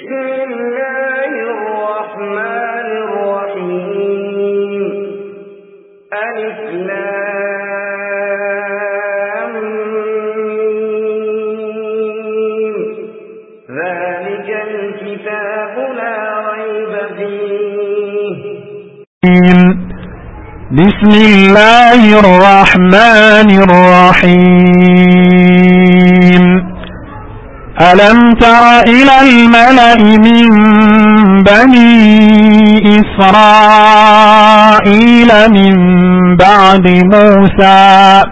بسم الله الرحمن الرحيم ألف لام ميم. ذلك الكتاب لا ريب فيه بسم الله الرحمن الرحيم ألم تر إلى الملأ من بني إسرائيل من بعد موسى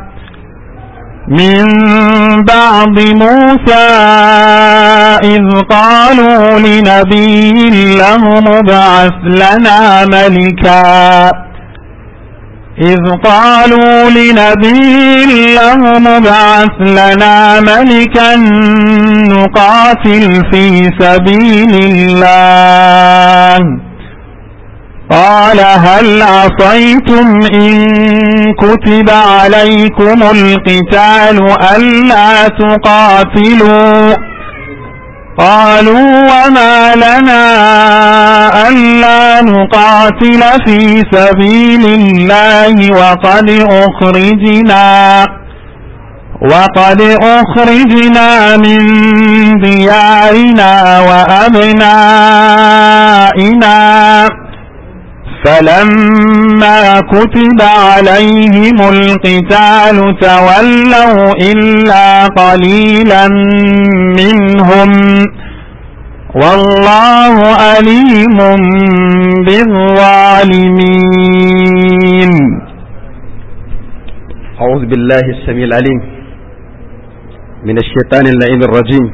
من بعد موسى إذ قالوا لنبي لهم ابعث لنا ملكا إذ قالوا لنبي لهم ابعث لنا ملكا نقاتل في سبيل الله قال هل عصيتم إن كتب عليكم القتال ألا تقاتلوا قالوا وما لنا ألا نقاتل في سبيل الله وقد أخرجنا وقد أخرجنا من ديارنا وأبنائنا فلما كتب عليهم القتال تولوا إلا قليلا منهم والله أليم بالظالمين أعوذ بالله السميع العليم من الشيطان اللعين الرجيم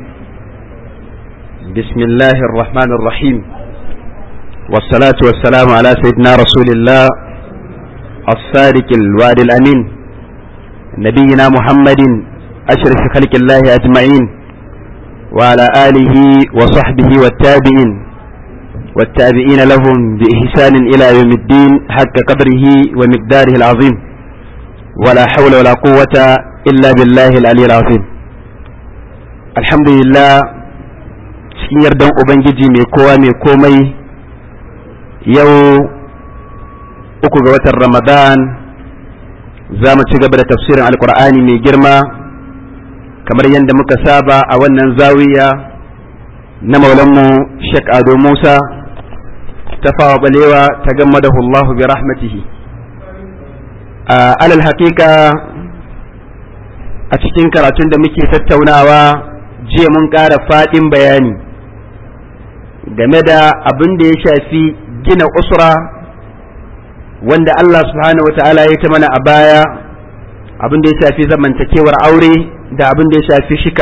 بسم الله الرحمن الرحيم والصلاة والسلام على سيدنا رسول الله الصادق الوعد الأمين نبينا محمد أشرف خلق الله أجمعين وعلى آله وصحبه والتابعين والتابعين لهم بإحسان إلى يوم الدين حق قدره ومقداره العظيم ولا حول ولا قوة إلا بالله العلي العظيم الحمد لله cikin yardan Ubangiji mai kowa mai komai yau uku ga watan Ramadan za mu ci gaba da tafsirin Alƙur'ani mai girma kamar yadda muka saba a wannan zawiya na maulanmu Sheikh Ado Musa ta fawa balewa ta gamma da Allahu bi rahmatihi alal haƙiƙa a cikin karatun da muke tattaunawa jiya mun ƙara faɗin bayani game da abin da ya shafi gina usra wanda Allah subhanahu wa ta'ala ya ta mana a baya abin da ya shafi zamantakewar aure da abin da ya shafi shika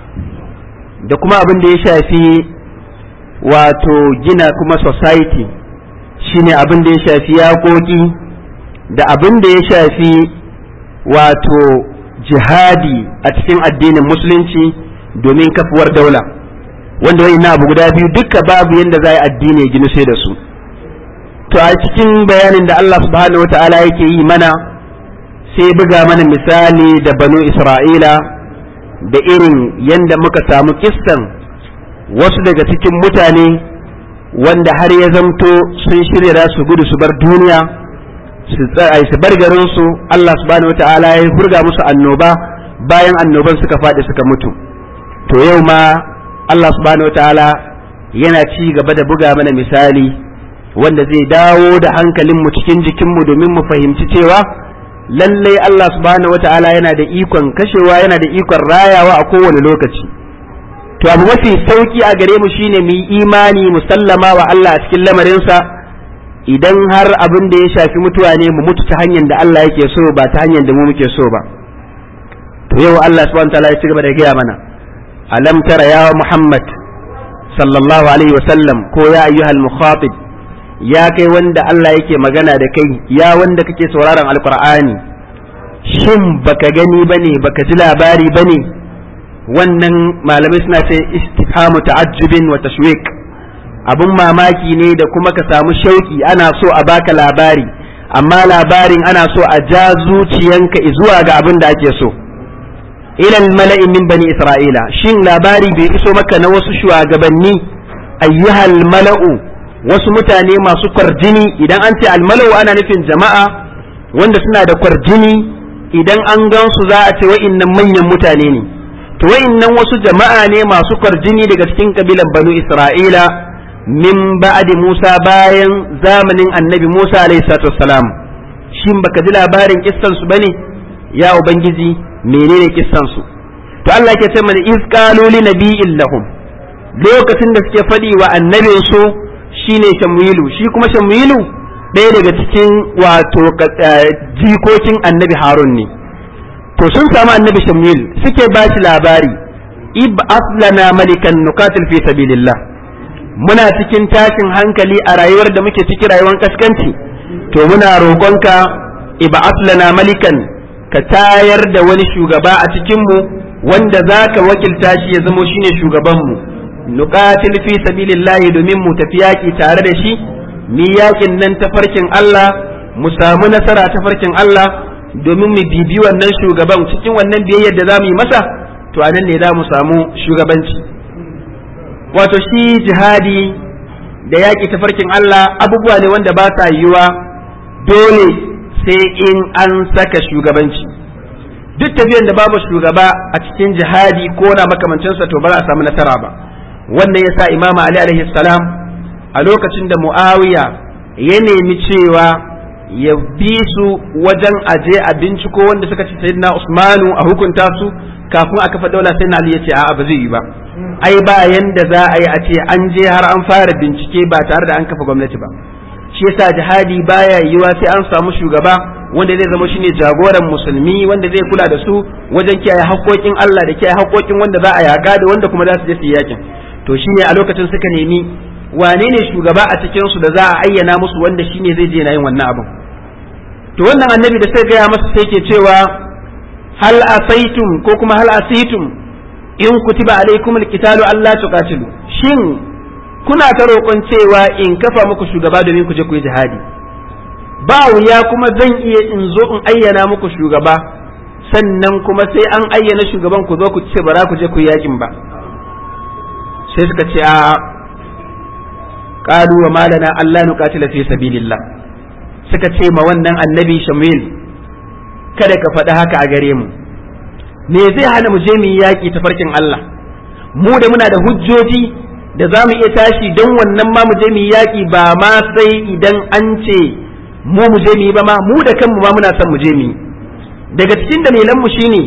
da kuma abin da ya shafi wato gina kuma society shine abin da ya shafi yaƙoƙi da abin da ya shafi wato jihadi a cikin addinin musulunci domin kafuwar daula wanda wani na abu guda biyu duka babu yadda za a addini ya ginu sai da su to a cikin bayanin da Allah subhanahu wata'ala yake yi mana sai buga mana misali da banu isra'ila da irin yadda muka samu kistan wasu daga cikin mutane wanda har ya zamto sun shirya su gudu su bar duniya su su bar garin su Allah subhanahu wataala ya hurga musu annoba bayan annoban suka faɗi suka mutu to yau ma Allah subhanahu wataala yana ci gaba da buga mana misali wanda zai dawo da hankalin mu cikin jikin mu domin mu fahimci cewa lallai Allah subhanahu wataala yana da ikon kashewa yana da ikon rayawa a kowane lokaci to abu mafi sauki a gare mu shine mu yi imani musallama wa Allah a cikin lamarinsa idan har abin da ya shafi mutuwa ne mu mutu ta hanyar da Allah yake so ba ta hanyar da mu muke so ba to yau Allah subhanahu wataala ya ci gaba da gaya mana alam tara ya Muhammad sallallahu alaihi wa sallam ko ya ayyuhal mukhatib ya kai wanda Allah yake magana da kai ya wanda kake sauraron alqur'ani shin baka gani bane baka ji labari bane wannan malamai suna ce istifhamu ta'ajjubin wa tashwiq abun mamaki ne da kuma ka samu shauki ana so a baka labari amma labarin ana so a ja zuciyanka zuwa ga abin da ake so ilal mala'i min bani isra'ila shin labari bai iso maka na wasu shugabanni ayyuhal mala'u wasu mutane masu kwarjini idan an ce almala'u ana nufin jama'a wanda suna da kwarjini idan an gansu za a ce wa'innan manyan mutane ne to wa'innan wasu jama'a ne masu kwarjini daga cikin kabilan banu isra'ila min ba'di musa bayan zamanin annabi musa alaihi salatu wassalam shin baka ji labarin kissan su bane ya ubangiji menene kissan su to Allah yake ce mana iz qalu li nabiyyin lahum lokacin da suke faɗi wa annabin su shine Shamuilu shi kuma Shamuilu ɗaya daga cikin wato jikokin annabi Harun ne to sun samu annabi Shamuil suke ba shi labari ib aslana malikan nuqatil fi sabilillah muna cikin tashin hankali a rayuwar da muke ciki rayuwar kaskanci to muna roƙonka ib aslana malikan ka tayar da wani shugaba a cikinmu wanda za ka wakilta shi ya zamo shine shugabanmu nuqatil fi sabilillahi domin mu tafi yaƙi tare da shi mi yaƙin nan ta farkin Allah mu samu nasara ta farkin Allah domin mu bibi wannan shugaban cikin wannan biyayyar da za mu yi masa to anan ne za mu samu shugabanci wato shi jihadi da yaƙi ta farkin Allah abubuwa ne wanda ba sa yiwuwa dole sai in an saka shugabanci duk tafiyan da babu shugaba a cikin jihadi ko na makamancinsa to ba za a samu nasara ba wannan yasa imam ali alaihi salam a lokacin da muawiya ya nemi cewa ya bi su wajen aje a binciko wanda suka ci sayyidina usmanu a hukunta su kafin a kafa daula sayyidina ali ya ce a'a ba zai yi ba ai ba yanda za a yi a ce an je har an fara bincike ba tare da an kafa gwamnati ba shi yasa jihadi baya yiwa sai an samu shugaba wanda zai zama shine jagoran musulmi wanda zai kula da su wajen kiyaye haƙoƙin Allah da kiyaye haƙoƙin wanda za a yaga da wanda kuma za su je su yakin to shine a lokacin suka nemi wane ne shugaba a cikin su da za a ayyana musu wanda shine zai je na yin wannan abin to wannan annabi da sai gaya masa sai ke cewa hal asaitum ko kuma hal asaitum in kutiba alaikum alqitalu alla tuqatilu shin kuna ta roƙon cewa in kafa muku shugaba domin ku je ku yi jihadi ba wuya kuma zan iya in zo in ayyana muku shugaba sannan kuma sai an ayyana shugaban ku zo ku ce bara ku je ku yi yakin ba sai suka ce a qalu wa malana alla nuqatila fi sabilillah suka ce ma wannan annabi shamil kada ka faɗi haka a gare mu me zai hana mu je mu yi yaƙi ta farkin Allah mu da muna da hujjoji da za mu iya tashi don wannan ma mu je mu yi yaƙi ba ma sai idan an ce mu mu je mu yi ba ma mu da kanmu ma muna son mu je mu yi daga cikin dalilan mu shine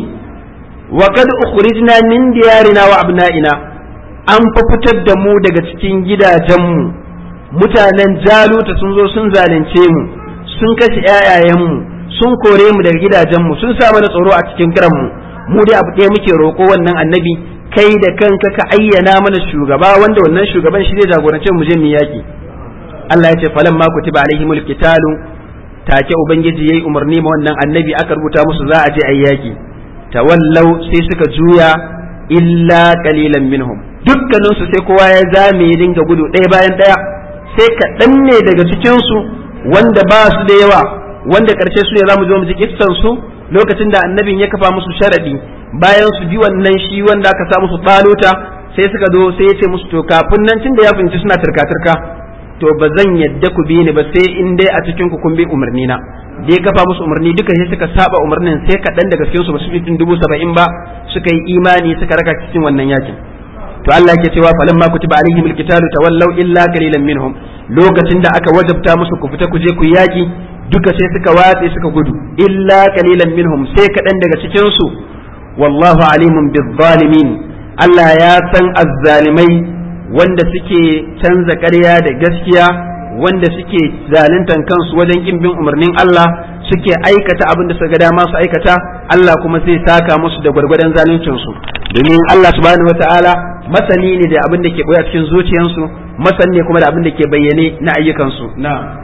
wa kad ukhrijna min diyarina wa abna'ina an fa fitar da mu daga cikin gidajenmu mutanen jaluta sun zo sun zalunce mu sun kashe ƴaƴayenmu sun kore mu daga gidajenmu sun sa mana tsoro a cikin kiranmu mu dai abu ɗaya muke roƙo wannan annabi kai da kanka ka ayyana mana shugaba wanda wannan shugaban shi zai jagorance mu je mu yaki Allah ya ce falan ma kutiba alaihimul qitalu take ubangiji yayi umarni ma wannan annabi aka rubuta musu za a je ayi yaki tawallau sai suka juya illa qalilan minhum dukkanin su sai kowa ya zame ya dinga gudu ɗaya bayan ɗaya sai kaɗan ne daga cikin su wanda ba su da yawa wanda ƙarshe su ne za mu zo mu ji kissan su lokacin da annabin ya kafa musu sharadi bayan su bi wannan shi wanda aka sa musu balota sai suka zo sai ya ce musu to kafin nan tunda ya fahimci suna turka-turka to ba zan yadda ku bi ni ba sai in dai a cikin ku kun bi umarni na dai kafa musu umarni duka sai suka saba umarnin sai kaɗan daga cikin su ba su fi dubu saba'in ba suka yi imani suka raka cikin wannan yakin to Allah yake cewa falan ma kutiba alaihim alqitalu tawallaw illa qalilan minhum lokacin da aka wajabta musu ku fita ku je ku yaki duka sai suka watse suka gudu illa qalilan minhum sai kaɗan daga cikin su wallahu alimun bizzalimin Allah ya san azzalimai wanda suke canza ƙarya da gaskiya wanda suke zaluntan kansu wajen kin bin umarnin Allah suke aikata abin da suka dama su aikata Allah kuma zai saka musu da gwargwadon zaluncin su domin Allah subhanahu wataala masani ne da abin da ke boye a cikin zuciyansu masani ne kuma da abin da ke bayyane na ayyukansu na'am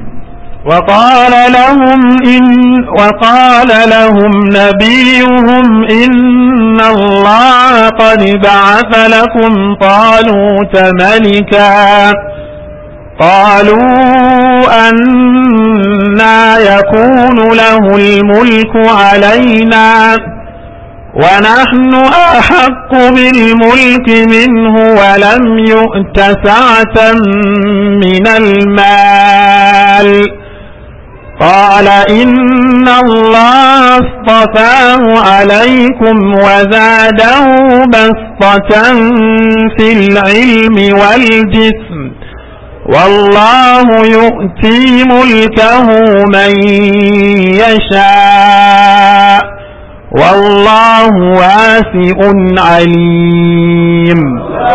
وقال لهم إن وقال لهم نبيهم إن الله قد بعث لكم طالوت ملكا قالوا أنا يكون له الملك علينا ونحن أحق بالملك منه ولم يؤت سعة من المال قال إن الله اصطفاه عليكم وزاده بسطة في العلم والجسم والله يؤتي ملكه من يشاء والله واسع عليم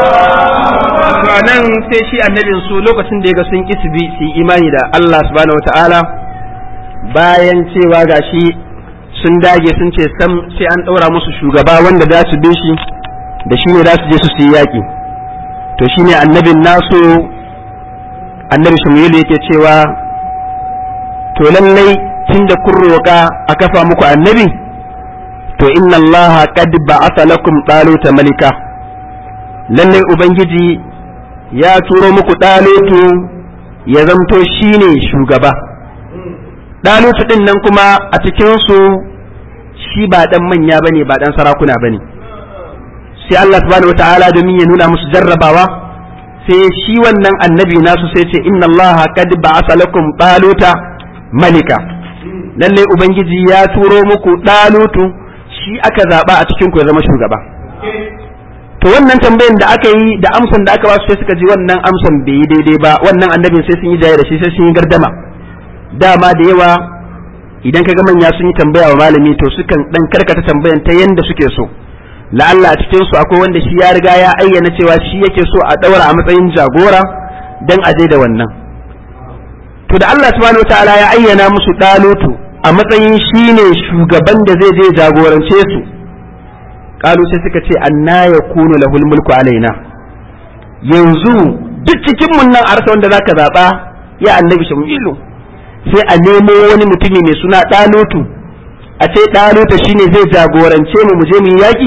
nan sai shi annabin su lokacin da ya ga sun kisbi su imani da Allah subhanahu wataala bayan cewa gashi sun dage sun ce sam sai an ɗaura musu shugaba wanda za su bi shi da shi ne za su je su yi yaƙi to shine annabin nasu annabi Shmuel yake cewa to lallai tunda kun roƙa a kafa muku annabi to inna allaha qad ba'atha lakum taluta malika lallai ubangiji ya turo muku ɗalutu ya zamto shine shugaba ɗalutu ɗin nan kuma a cikinsu shi ba ɗan manya bane ba ɗan sarakuna bane sai Allah subhanahu wata'ala domin ya nuna musu jarrabawa sai shi wannan annabi nasu sai ce inna Allah qad ba'asa lakum ɗaluta malika lalle ubangiji ya turo muku ɗalutu shi aka zaɓa a cikin ku ya zama shugaba to wannan tambayan da aka yi da amsan da aka ba su sai suka ji wannan amsan bai yi daidai ba wannan annabin sai sun yi jaya da shi sai sun yi gardama dama da yawa idan kaga manya sun yi tambaya wa malami to sukan dan karkata tambayan ta yanda suke so la'alla a cikin su akwai wanda shi ya riga ya ayyana cewa shi yake so a daura a matsayin jagora dan a da wannan to da Allah subhanahu wataala ya ayyana musu dalutu a matsayin shine shugaban da zai je jagorance su kalu sai suka ce anna yakunu lahul mulku alaina yanzu duk cikin mun nan arsa wanda zaka zaba ya annabi shamilu sai a nemo wani mutumi mai suna ɗalutu a ce ɗaluta shine zai jagorance mu mu je mu yaƙi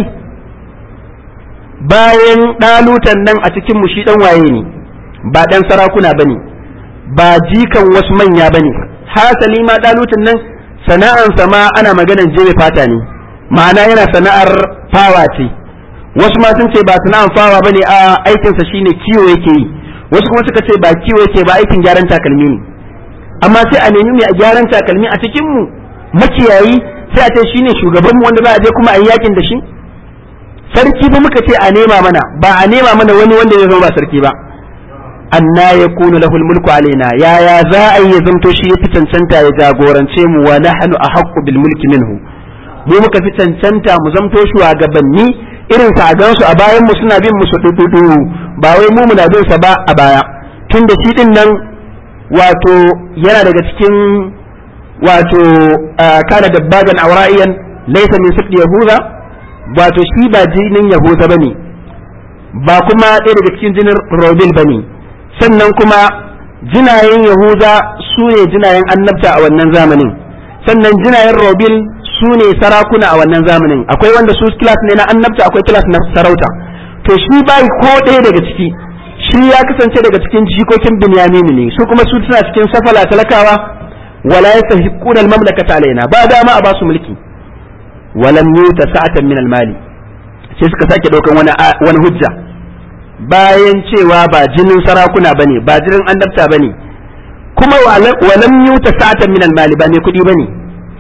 bayan ɗalutan nan a cikin mu shi ɗan waye ne ba ɗan sarakuna bane ba jikan wasu manya bane hasali ma ɗalutan nan sana'ansa ma ana maganan jebe fata ne ma'ana yana sana'ar fawa ce wasu ma sun ce ba sana'ar fawa bane a aikinsa shine kiwo yake yi wasu kuma suka ce ba kiwo yake ba aikin gyaran takalmi ne amma sai a nemi mai a gyaran takalmi a cikin mu makiyayi sai a ce shine shugaban mu wanda za a je kuma a yi yakin da shi sarki ba muka ce a nema mana ba a nema mana wani wanda zai zama ba sarki ba anna yakunu lahul mulku alaina yaya za a yi ya zamto shi yafi cancanta ya jagorance mu wa nahnu ahaqqu bil mulki minhu mu muka fi cancanta mu zamto shugabanni irin sa a gansu a bayan mu suna bin mu su dudu ba wai mu muna bin sa ba a baya tunda shi din nan wato yana daga cikin wato kana dabbagan aura'iyan laysa min sibti yahuda wato shi ba jinin yahuda bane ba kuma ɗaya daga cikin jinin robil bane sannan kuma jinayen yahuda su ne jinayen annabta a wannan zamanin sannan jinayen robil su ne sarakuna a wannan zamanin akwai wanda su kilas ne na annabta akwai kilas na sarauta to shi bai ko ɗaya daga ciki shi ya kasance daga cikin jikokin Binyamin ne su kuma su suna cikin safala talakawa wala yastahiquna al-mamlakata alaina ba dama a basu mulki walam yuta sa'atan min al-mali sai suka sake daukan wani wani hujja bayan cewa ba jinin sarakuna bane ba jinin annabta bane kuma walam yuta sa'atan min al-mali ba mai kudi bane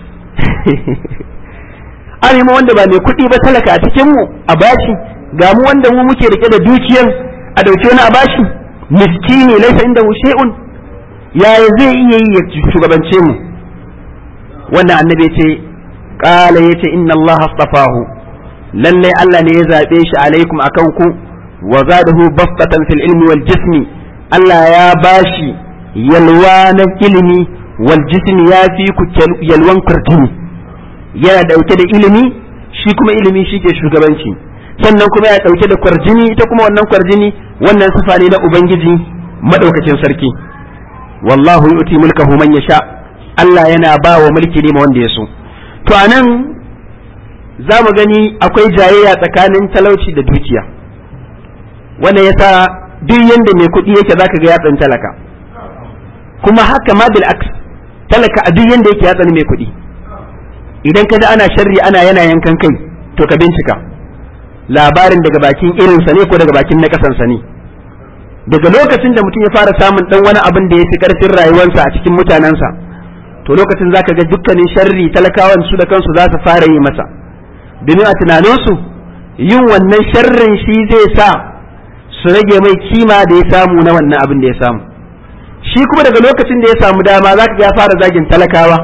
an wanda ba mai kudi ba talaka a cikin mu a bashi ga mu wanda mu muke rike da dukiyar a dauke wani a bashi miskini laisa inda shay'un yaya zai iya yi ya shugabance mu wannan annabi ya ce qala yace inna allaha astafahu lalle Allah ne ya zabe shi alaikum akan ku wa zadahu bastatan fil ilmi wal jismi Allah ya bashi yalwa na ilimi wal jismi ya fi ku yalwan kurtini yana dauke da ilimi shi kuma ilimi shi ke shugabanci sannan kuma ya ɗauke da kwarjini ita kuma wannan kwarjini wannan sifa ne na ubangiji madaukakin sarki wallahu yu'ti mulkahu man yasha Allah yana ba wa mulki ne ma wanda ya so to anan za mu gani akwai jayayya tsakanin talauci da dukiya wannan yasa duk yanda mai kuɗi yake zaka ga yatsan talaka kuma haka ma bil aks talaka a duk yanda yake yatsan mai kuɗi idan ka ana sharri ana yana yankan kai to ka bincika labarin daga bakin irinsa ne ko daga bakin na kasansa ne daga lokacin da mutum ya fara samun dan wani abin da ya fi karfin rayuwarsa a cikin mutanensa to lokacin zaka ga dukkanin sharri talakawan su da kansu za su fara yi masa domin a tunaninsu yin wannan sharrin shi zai sa su rage mai kima da ya samu na wannan abin da ya samu shi kuma daga lokacin da ya samu dama zaka ga ya fara zagin talakawa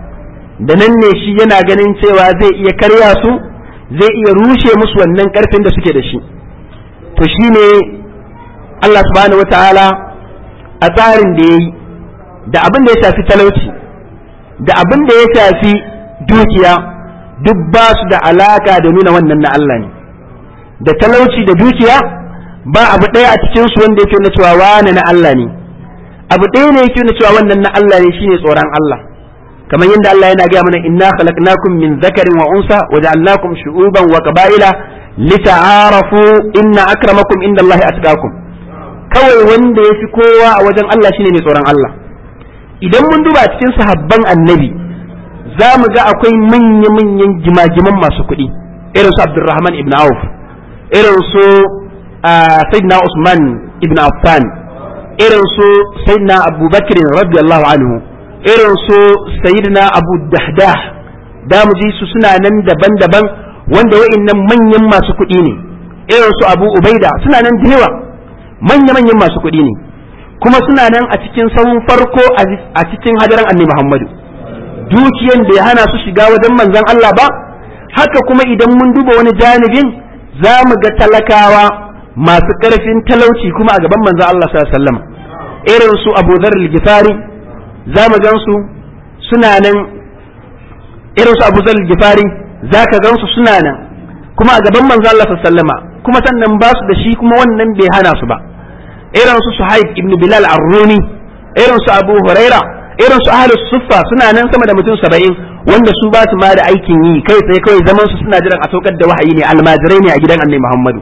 da nan ne shi yana ganin cewa zai iya karya su zai iya rushe musu wannan karfin da suke da shi to shine Allah subhanahu wataala a tsarin da ya yi da abin da ya shafi talauci da abin da ya shafi dukiya duk ba su da alaka da nuna wannan na Allah ne da talauci da dukiya ba abu ɗaya a cikin su wanda yake nuna cewa wane na Allah ne abu ɗaya ne yake nuna cewa wannan na Allah ne shine tsoron Allah kamar yadda Allah yana gaya mana inna khalaqnakum min zakarin wa unsa wa ja'alnakum shu'uban wa qaba'ila lita'arafu inna akramakum indallahi atqakum kawai wanda yafi kowa a wajen Allah shine mai tsoron Allah idan mun duba cikin sahabban annabi za mu ga akwai manya-manyan jimajiman masu kuɗi irin su Abdurrahman ibn Auf irin su Sayyidina Usman ibn Affan irin su Sayyidina Abu Bakr radiyallahu anhu irin su Sayyidina Abu Dahdah da mu ji su suna nan daban-daban wanda wa'annan manyan masu kuɗi ne irin su Abu Ubaida suna nan da yawa manya-manyan masu kuɗi ne kuma suna nan a cikin sahun farko a cikin hadaran annabi Muhammadu dukiyan da ya hana su shiga wajen manzon Allah ba haka kuma idan mun duba wani janibin za mu ga talakawa masu ƙarfin talauci kuma a gaban manzon Allah sallallahu alaihi wasallam irin su Abu Dharr al-Ghifari za mu gan su suna nan irin su Abu Dharr al-Ghifari za ka gan su suna nan kuma a gaban manzon Allah sallallahu alaihi wasallam kuma sannan ba su da shi kuma wannan bai hana su ba irin su Suhaib ibn Bilal ar-Rumi irin su Abu Huraira irin su Ahlus Suffa suna nan sama da mutum saba'in wanda su ba su ma da aikin yi kai tsaye kawai zaman su suna jiran a saukar da wahayi ne almajirai ne a gidan Annabi Muhammadu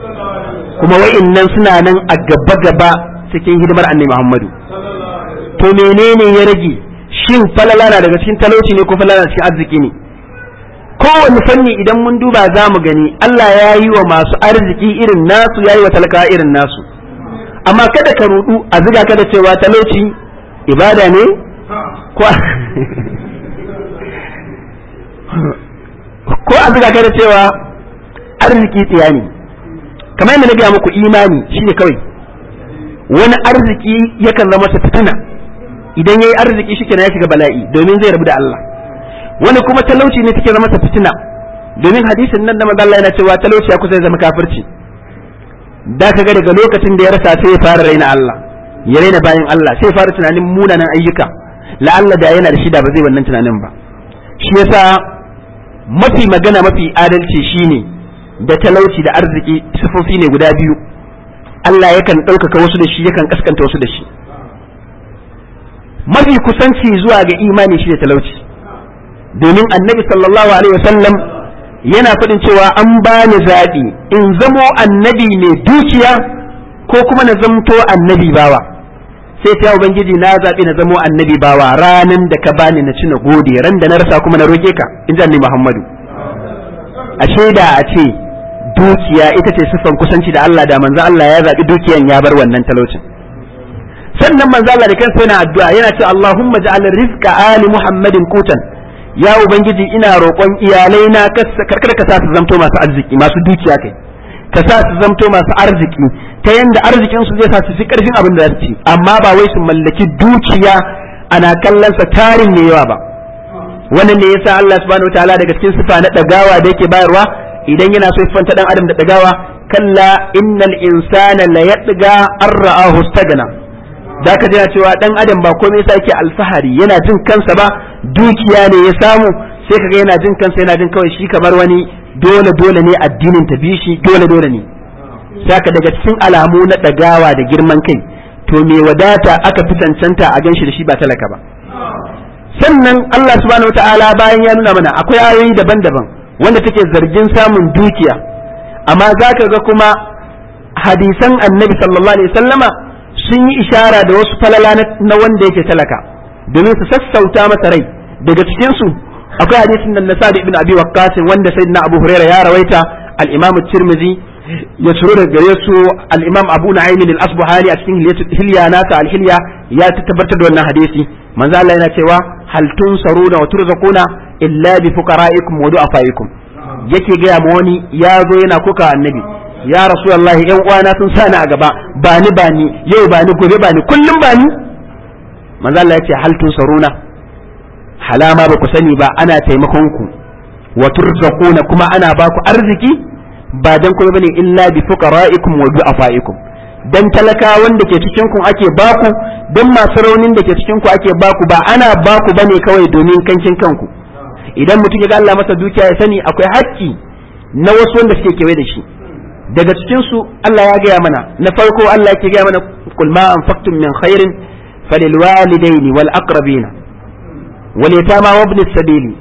kuma wa'innan suna nan a gaba gaba cikin hidimar Annabi Muhammadu to menene ya rage shin falala na daga cikin talauci ne ko falala na cikin arziki ne kowane fanni idan mun duba za mu gani Allah ya yi wa masu arziki irin nasu ya yi wa talakawa irin nasu amma kada ka rudu a ziga ka da cewa talauci ibada ne ko ko a ziga ka da cewa arziki tsiya ne kamar yadda na gaya muku imani shine kawai wani arziki yakan zama ta fitina idan yayi arziki shi ya shiga bala'i domin zai rabu da Allah wani kuma talauci ne take zama ta fitina domin hadisin nan da manzo Allah yana cewa talauci ya kusa ya zama kafirci da ka ga daga lokacin da ya rasa sai ya fara raina Allah ya raina bayan Allah sai ya fara tunanin munanan ayyuka la'alla da yana da shi da ba zai wannan tunanin ba shi yasa mafi magana mafi adalci shine da talauci da arziki sifofi ne guda biyu Allah yakan ɗaukaka wasu da shi yakan kaskanta wasu da shi mafi kusanci zuwa ga imani shi da talauci domin annabi sallallahu alaihi wasallam yana faɗin cewa an bani zaɓi in zamo annabi mai dukiya ko kuma na zamto annabi bawa sai ta ubangiji na zaɓi na zamo annabi bawa ranan da ka bani na ci na gode ran da na rasa kuma na roke ka in ji muhammadu a shaida a ce dukiya ita ce siffan kusanci da Allah da manzo Allah ya zaɓi dukiyan ya bar wannan talaucin sannan manzo Allah da kansa yana addu'a yana ce Allahumma ja'al rizqa ali muhammadin qutan ya ubangiji ina roƙon iyalai na karkar ka sa su zamto masu arziki masu dukiya kai ka sa su zamto masu arziki ta yanda arzikin su zai sa su fi karfin abin da za su ci amma ba wai su mallaki dukiya ana kallon sa tarin ne yawa ba wannan ne yasa Allah subhanahu wataala daga cikin sifa na dagawa da yake bayarwa idan yana so fanta dan adam da dagawa kalla innal insana la yatga arra'ahu stagna da ka jira cewa dan adam ba komai yasa yake alfahari yana jin kansa ba dukiya ne ya samu sai kaga yana jin kansa yana jin kawai shi kamar wani dole dole ne addinin ta bishi dole dole ne saka daga cikin alamu na dagawa da girman kai to me wadata aka fi cancanta a ganshi da shi ba talaka ba sannan Allah subhanahu wataala bayan ya nuna mana akwai ayoyi daban-daban wanda take zargin samun dukiya amma zaka ga kuma hadisan annabi sallallahu alaihi wasallama sun yi ishara da wasu falala na wanda yake talaka domin su sassauta masa rai daga cikinsu akwai hadisin nan na Sa'd ibn Abi Waqqas wanda sayyidina Abu Hurairah ya rawaita al-Imam Tirmidhi ya shiro da gare su al-Imam Abu Nu'aym al-Asbahani a cikin hilya nasa al-hilya ya tabbatar da wannan hadisi manzo Allah yana cewa hal tunsaruna wa turzaquna illa bi fuqara'ikum wa du'afaikum yake ga mu wani ya zo yana kuka annabi ya rasulullah yan uwana sun sani a gaba ba ni ba ni yau ba ni gobe ba ni kullum ba ni manzo Allah ya ce hal tunsaruna halama ba ku sani ba ana taimakon ku wa turzaquna kuma ana ba ku arziki ba dan kuma bane illa bi fuqara'ikum wa du'afaikum dan talakawan da ke cikin ku ake baku dan masu raunin da ke cikin ku ake baku ba ana baku bane kawai domin kankin kanku idan mutum ya ga Allah masa dukiya ya sani akwai haƙƙi na wasu wanda suke kewaye da shi daga cikin su Allah ya gaya mana na farko Allah yake gaya mana kul ma anfaqtum min khairin falil walidaini wal aqrabina wal yatama wa ibn sabili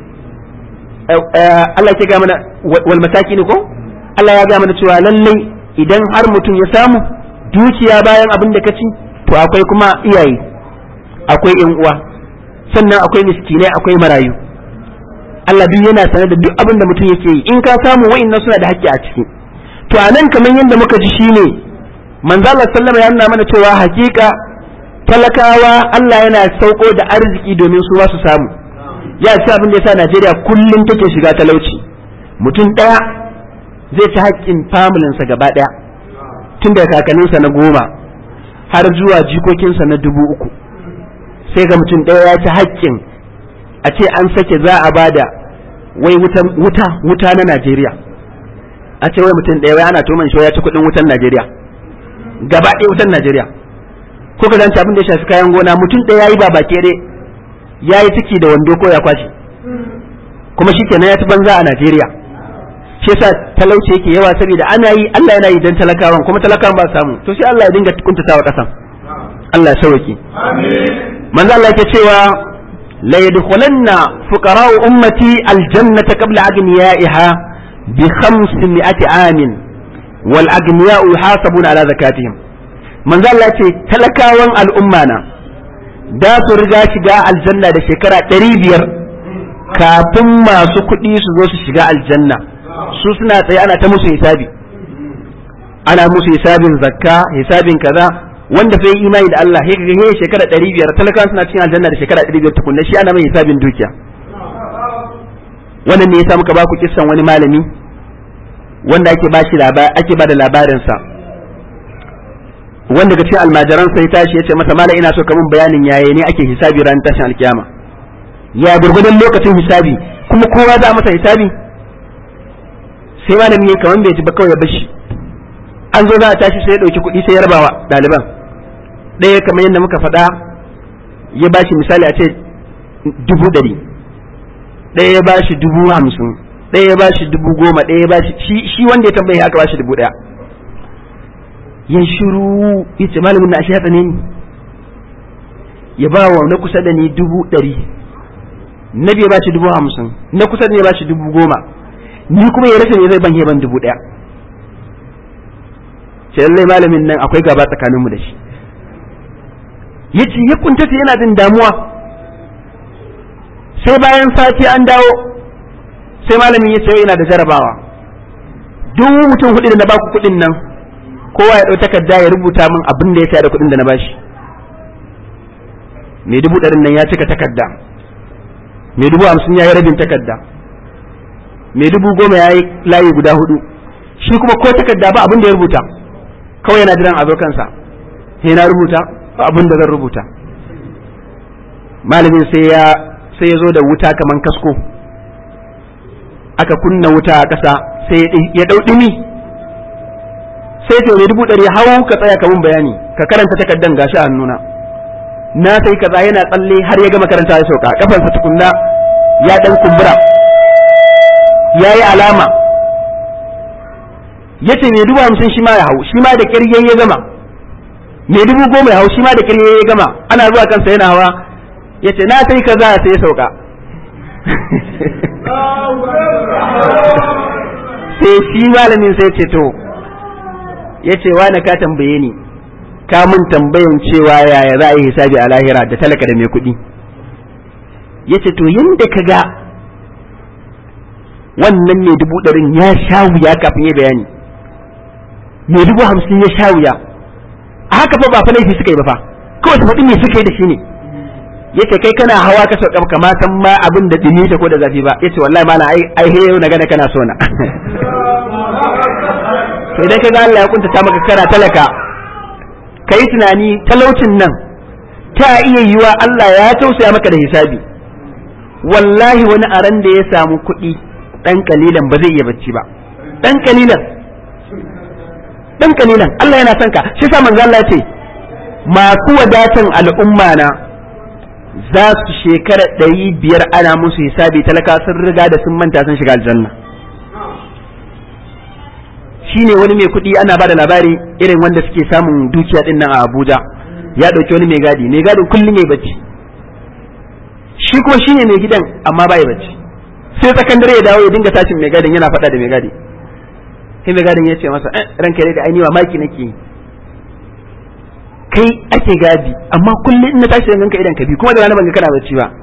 Allah yake gaya mana wal masakin ko Allah ya gaya mana cewa lallai idan har mutum ya samu dukiya bayan abin da ka ci to akwai kuma iyaye akwai yan uwa sannan akwai miskinai akwai marayu Allah duk yana sanar da duk abin da mutum yake yi in ka samu wa'annan suna da haƙƙi a ciki to a nan kamar yadda muka ji shine manzo Allah sallama ya nuna mana cewa hakika talakawa Allah yana sauko da arziki domin su su samu ya ci abin da yasa Najeriya kullum take shiga talauci mutum ɗaya zai ci haƙƙin familinsa gaba ɗaya tun daga kakanninsa na goma har zuwa jikokinsa na dubu uku sai ga mutum ɗaya ya ci haƙƙin a ce an sake za a bada wai wuta wuta na Najeriya a ce wai mutum ɗaya wai ana tuman shi ya ci kuɗin wutan Najeriya gaba ɗaya wutan Najeriya ko ka zance abin da ya shafi kayan gona mutum ɗaya yayi ba bake dai yayi ciki da wando ko ya kwashi kuma shi kenan ya ci banza a Najeriya shi yasa talauci yake yawa saboda ana yi Allah yana yi dan talakawan kuma talakawan ba samu to sai Allah ya dinga kuntatawa kasan Allah ya sauke amin manzo Allah yake cewa la yadkhulanna fuqara'u ummati aljannata qabla aghniyaiha bi 500 amin wal aghniya'u yuhasabuna ala zakatihim manzo Allah yace talakawan al'umma na da su riga shiga aljanna da shekara 500 kafin masu kuɗi su zo su shiga aljanna su suna tsaye ana ta musu hisabi ana musu hisabin zakka hisabin kaza wanda fa yi imani da Allah he ga he shekara 500 talakan suna cikin aljanna da shekara 500 tukunna shi ana mai hisabin dukiya wannan ne yasa muka ba ku kissan wani malami wanda ake ba shi ake ba da labarin sa wanda ga cikin almajiran sai tashi yace masa malam ina so ka mun bayanin yaye ne ake hisabi ran tashin alkiyama ya gurgudan lokacin hisabi kuma kowa za masa hisabi sai malami ya kaman bai ji ba kawai ya bashi an zo za a tashi sai ya ɗauki kuɗi sai ya rabawa ɗaliban ɗaya kamar yadda muka faɗa ya bashi misali a ce dubu ɗari ɗaya ya bashi dubu hamsin ɗaya ya bashi dubu goma ɗaya ya bashi shi wanda ya tambaye aka bashi dubu ɗaya ya shiru ya ce malamin na ashe ya tsane ni ya ba wa na kusa da ni dubu ɗari na biya bashi dubu hamsin na kusa da ni ya bashi dubu goma ni kuma ya rasa ne zai ban ban dubu ɗaya sai lallai malamin nan akwai gaba tsakaninmu da shi ya ce ya kuntata yana jin damuwa sai bayan sati an dawo sai malamin ya ce yana da jarabawa duk mutum hudu da na baku kuɗin nan kowa ya ɗau takarda ya rubuta min abin da ya saya da kuɗin da na bashi mai dubu ɗarin nan ya cika takarda mai dubu hamsin ya yi rabin takarda mai dubu goma ya yi layi guda hudu shi kuma ko takarda ba abin da ya rubuta kawai yana jiran a zo kansa sai na rubuta ba abin da zan rubuta malamin sai ya sai ya zo da wuta kaman kasko aka kunna wuta a ƙasa sai ya ɗau ɗumi sai ce mai dubu ɗari hau ka tsaya ka mun bayani ka karanta takardan gashi a hannuna na sai kaza yana tsalle har ya gama karanta ya sauka kafansa tukunna ya ɗan kumbura ya yi alama ya ce mai dubu hamsin shi ma ya hau shi ma da kirye ya gama mai dubu goma ya hau shi ma da kirye ya gama ana zuwa kansa yana hawa ya ce na sai kaza sai ya sauka sai shi malamin sai ce to ya ce wa ka tambaye ni ka mun tambayan cewa yaya za a yi hisabi a lahira da talaka da mai kuɗi ya ce to yadda ka ga wannan mai dubu ɗarin ya sha wuya kafin ya bayani mai dubu hamsin ya sha wuya a haka fa ba fa laifi suka yi ba fa kawai su faɗi me suka yi da shi ne yace kai kana hawa ka sauka kama san ma abin da dumi ta ko da zafi ba yace wallahi mana ai ai he na gane kana so na to idan kaga Allah ya kunta maka kana talaka kai tunani talaucin nan ta iya yiwa Allah ya tausaya maka da hisabi wallahi wani aran da ya samu kuɗi dan kalilan ba zai iya bacci ba dan kalilan dan kalilan Allah yana son ka shi sa manzo Allah ya ce masu wadatan al'umma na za su shekara ɗari biyar ana musu hisabi talaka sun riga da sun manta sun shiga aljanna shine wani mai kuɗi ana ba da labari irin wanda suke samun dukiya din nan a Abuja ya ɗauki wani mai gadi mai gadin kullum ya bacci shi kuma shine mai gidan amma ba ya bacci sai sakandare ya dawo ya dinga tashin mai gadin yana faɗa da mai gadi sai mai gadin ya ce masa eh ranka da ai ni maki nake kai ake gadi amma kullum in na tashi da ganka idan ka bi kuma da rana ban ga kana bacci ba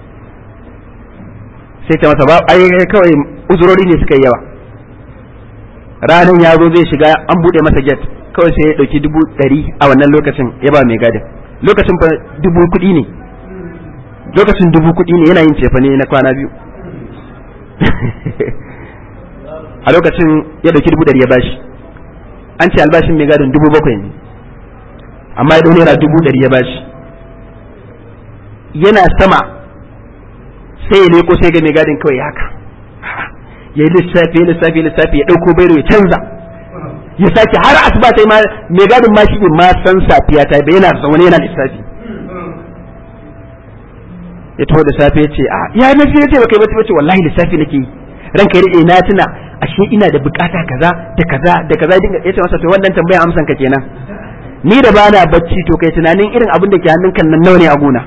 sai ta masa ba ai kawai uzurori ne suka yi yawa ranan ya zo zai shiga an bude masa gate kawai sai ya dauki dubu ɗari a wannan lokacin ya ba mai gadin lokacin fa dubu kuɗi ne lokacin dubu kuɗi ne yana yin cefane na kwana biyu a lokacin ya dauki dubu ɗari ya bashi an ce albashin mai gadin dubu bakwai ne amma ya naira dubu ɗari ya bashi yana sama sai ya leko sai ga mai gadin kawai haka ya yi lissafi ya lissafi ya lissafi ya ɗauko bairo ya canza ya sake har asuba sai ma mai gadin ma shi ma san safiya ta bai yana zaune yana lissafi ya taho da safe ya ce a ya na ya ce baka yi bacci bace wallahi lissafi nake yi ranka ya na tuna ashe ina da bukata kaza da kaza da kaza dinga ya ce masa to wannan tambayar amsan ka kenan ni da bana bacci to kai tunanin irin abin da ke hannun kan nan nawa ne a gona